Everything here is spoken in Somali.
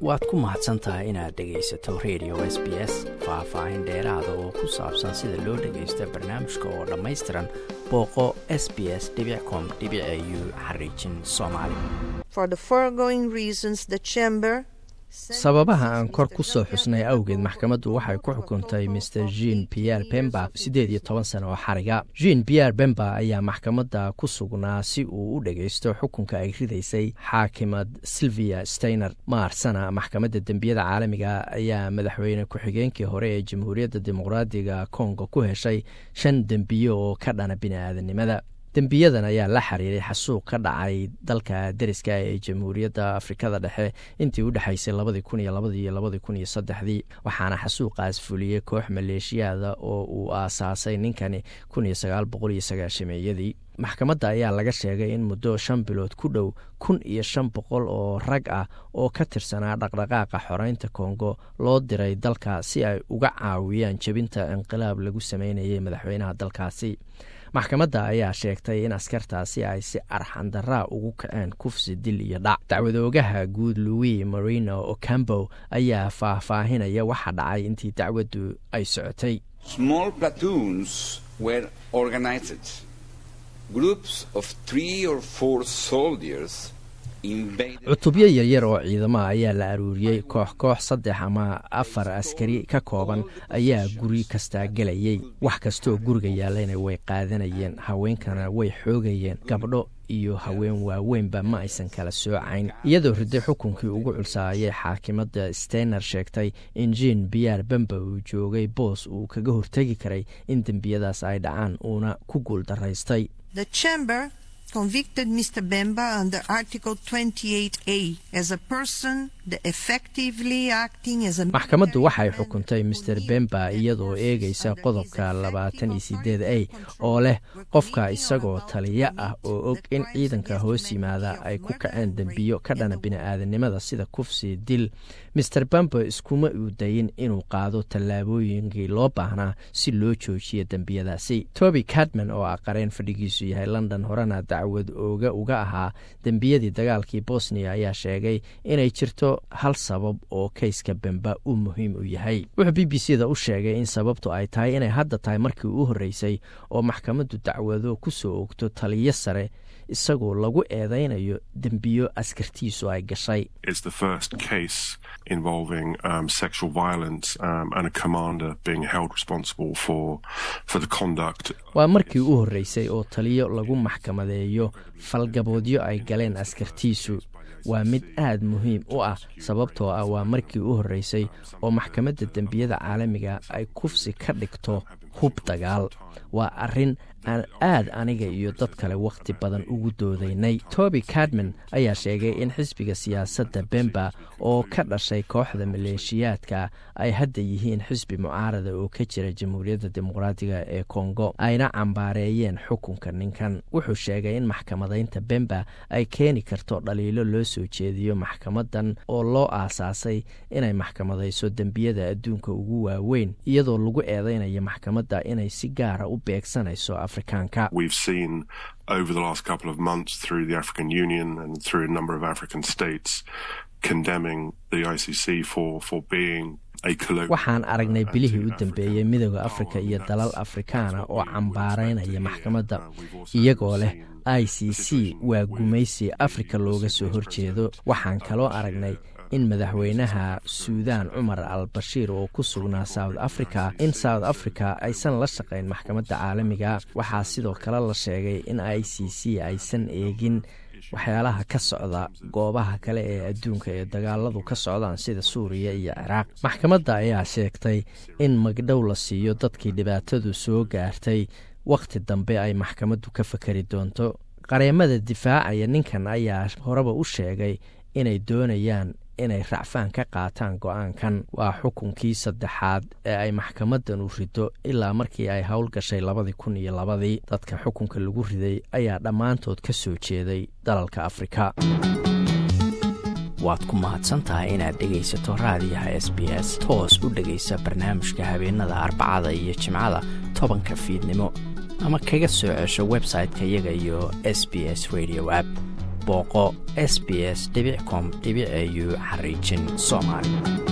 waad ku mahadsan tahay inaad dhegaysato radio s b s faah-faahin dheeraada oo ku saabsan sida loo dhagaysta barnaamijka oo dhammaystiran booqo s b s com u xariijin soomaali sababaha aan kor ku soo xusnay awgeed maxkamaddu waxay ku xukuntay master jean pierre bemba siddeed iyo toban sano oo xariga jean pierre bemba ayaa maxkamadda ku sugnaa si uu u dhagaysto xukunka ay ridaysay xaakimad silvia steiner maarsana maxkamadda dembiyada caalamiga ayaa madaxweyne ku-xigeenkii hore ee jamhuuriyadda dimuqraadiga kongo ku heshay shan dembiyo oo ka dhana bini'aadanimada dembiyadan ayaa la xiriiray xasuuq ka dhacay dalka deriska ee jamhuuriyadda afrikada dhexe intii u dhexaysay labadii kun iyo labadii iyo labadii kun iyo saddexdii waxaana xasuuqaas fuliyey koox maleeshiyaada oo uu aasaasay ninkani kun iyo sagaal boqol iyo sagaashameeyadii maxkamadda ayaa laga sheegay in muddo shan bilood ku dhow kun iyo shan boqol oo rag ah oo ka tirsanaa dhaqdhaqaaqa xoreynta kongo loo diray dalka si ay uga caawiyaan jebinta inqilaab lagu sameynayay madaxweynaha dalkaasi maxkamadda ayaa sheegtay in askartaasi ay si arxandaraa ugu kaceen kufsi dil iyo dhac dacwadoogaha guud louis marino ocambo ayaa faahfaahinaya waxa dhacay intii dacwaddu ay socotay cutubyo yaryar oo ciidamaha ayaa la aruuriyey koox koox saddex ama afar askari ka kooban ayaa guri kastaa gelayey wax kastooo guriga yaallayna way qaadanayeen haweenkana way xoogayeen gabdho iyo haween waaweynba ma aysan kala soocayn iyadoo riday xukunkii ugu culsaayay xaakimadda steiner sheegtay in jean biyaar bemba uu joogay boos uu kaga hortegi karay in dembiyadaas ay dhacaan uuna ku guul daraystay convicted Mr. Bemba under Article 28A as a person effectively acting as a maxkamaddu waxay xukuntay master bemba iyadoo eegaysa qodobka labaatan iyo sideed a oo leh qofka isagoo taliyo ah oo og in ciidanka hoos yimaada ay ku kaceen dembiyo ka dhana bini'aadanimada sida kufsi dil master bemba iskuma uu dayin inuu qaado tallaabooyinkii loo baahnaa si loo joojiyo dembiyadaasi toby cadman oo ah qareen fadhigiisu yahay london horena dacwad ooga uga ahaa dembiyadii dagaalkii bosnia ayaa sheegay inay jirto hal sabab oo kayska bemba uu muhiim u yahay wuxuu b b c da u sheegay in sababtu ay tahay inay hadda tahay markii u horreysay oo maxkamaddu dacwado ku soo ogto taliyo sare isagoo lagu eedaynayo dembiyo askartiisu ay gashay waa markii u horreysay oo taliyo lagu maxkamadeeyo falgaboodyo ay galeen askartiisu waa mid aad muhiim u ah sababtoo ah waa markii u horreysay oo maxkamadda dembiyada caalamiga ay kufsi ka dhigto hub dagaal waa arrin aan aad aniga iyo dad kale wakhti badan ugu doodaynay toby cadman ayaa sheegay in xisbiga siyaasadda bemba oo ka dhashay kooxda maleeshiyaadka ay hadda yihiin xisbi mucaarada oo ka jira jamhuuriyadda dimuqraatiga ee kongo ayna cambaareeyeen xukunka ninkan wuxuu sheegay in maxkamadaynta bemba ay keeni karto dhaliilo loo soo jeediyo maxkamadan oo loo aasaasay inay maxkamadayso dembiyada adduunka ugu waaweyn iyadoo lagu eedeynayo maxkamadda inay si gaara u beegsanayso afrikaanka over the last couple of months through the African Union and through a number of African states condemning the ICC for, for being waxaan aragnay bilihii u dambeeyey midooda afrika iyo dalal afrikaana oo cambaaraynaya maxkamadda iyagoo leh i c c waa gumaysi afrika looga soo horjeedo waxaan kaloo aragnay in madaxweynaha suudaan cumar al bashiir oo ku sugnaa south africa in south africa aysan la shaqayn maxkamadda caalamiga waxaa sidoo kale la sheegay in i c c aysan eegin waxyaalaha ka socda goobaha kale ee adduunka ee dagaaladu ka socdaan sida suuriya iyo ciraaq maxkamadda ayaa sheegtay in magdhow la siiyo dadkii dhibaatadu soo gaartay wakhti dambe ay maxkamaddu ka fakari doonto qareemada difaacaya ninkan ayaa horeba u sheegay inay doonayaan inay racfaan ka qaataan go-aankan waa xukunkii saddexaad ee ay maxkamadan u rido ilaa markii ay howl gashay labadii kun iyo labadii dadka xukunka lagu riday ayaa dhammaantood ka soo jeeday dalalka afrika waad ku mahadsantahay inaad dhegaysato raadiyaha s b s toos u dhegaysa barnaamijka habeenada arbacada iyo jimcada tobanka fiidnimo ama kaga soo cesho website-ka iyaga iyo s b s radio app booqo s b s com au xariijin soomaali